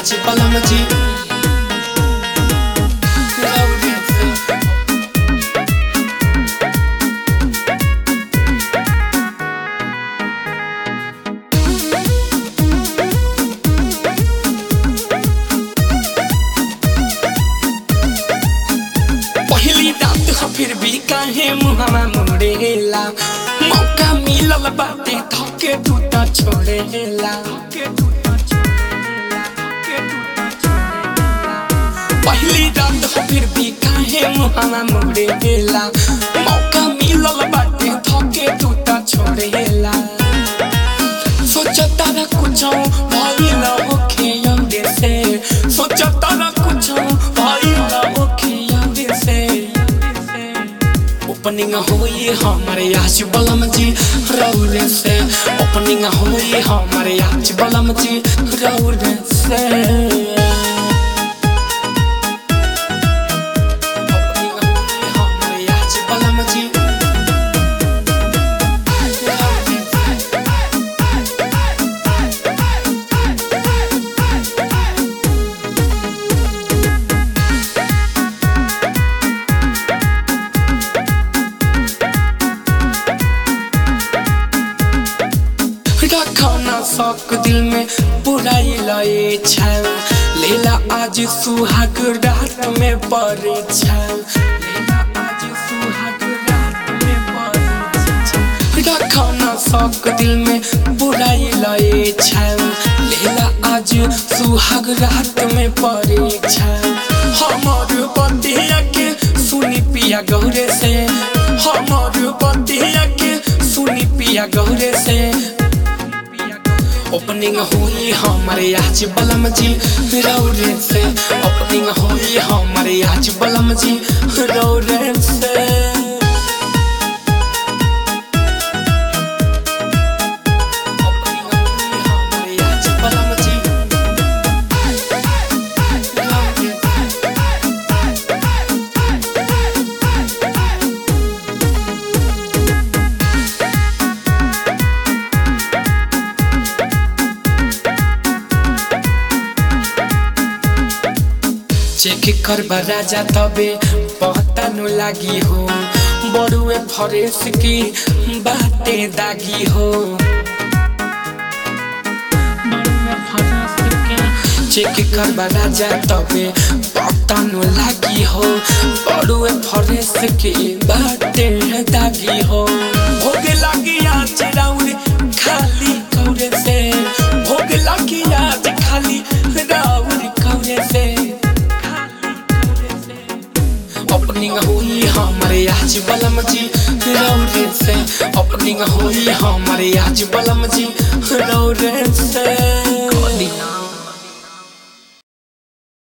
आज बलम जी रौरे से पहली रात ह फिर भी काहे मुहमा मुड़ेला मौका मिलल बाटे थके तू त छोड़ेला पहली रात ह फिर भी काहे मुहमा मुड़ेला मौका मिलल बाटे थके तू त छोड़ेला सोचता न कुछ भइल होखे यौदे से सोचता न कुछ भइल होखे यौदे से ओपनिंग होई हमारे आज बलम जी रौरे से ओपनिंग होई हमारे आज बलम जी रौरे से ओपनिंग होई हमारे आज बलम जी रौरे से रखना शौक दिल में बुराई लए छल लेला आज सुहाग रात में पड़े छल लेला आज सुहाग रात में पड़े छल रखना शौक दिल में बुराई लए छल लेला आज सुहाग रात में पड़े छल हमर बतिया के सुनी पिया गौरे से हमर बतिया के सुनी पिया गौरे से ओपनिंग हुई हमारे आज बलम जी रौरे से ओपनिंग हुई हमारे आज बलम जी रौरे से ओपनिंग हुई हमारे आज बलम जी रौरे से। चेक करबा राजा तबे पता नु लागी हो बड़ुए फरेस की बाते दागी हो चेक करबा राजा तबे पता नु लागी हो बड़ुए फरेस की बाते दागी हो भोग लागी आज राउर खाली कौरे से भोग लागी आज खाली राउर कौरे से ओपनिंग हुई हमारे आज बलम जी रौरे से ओपनिंग हुई हमारे आज बलम जी रौरे से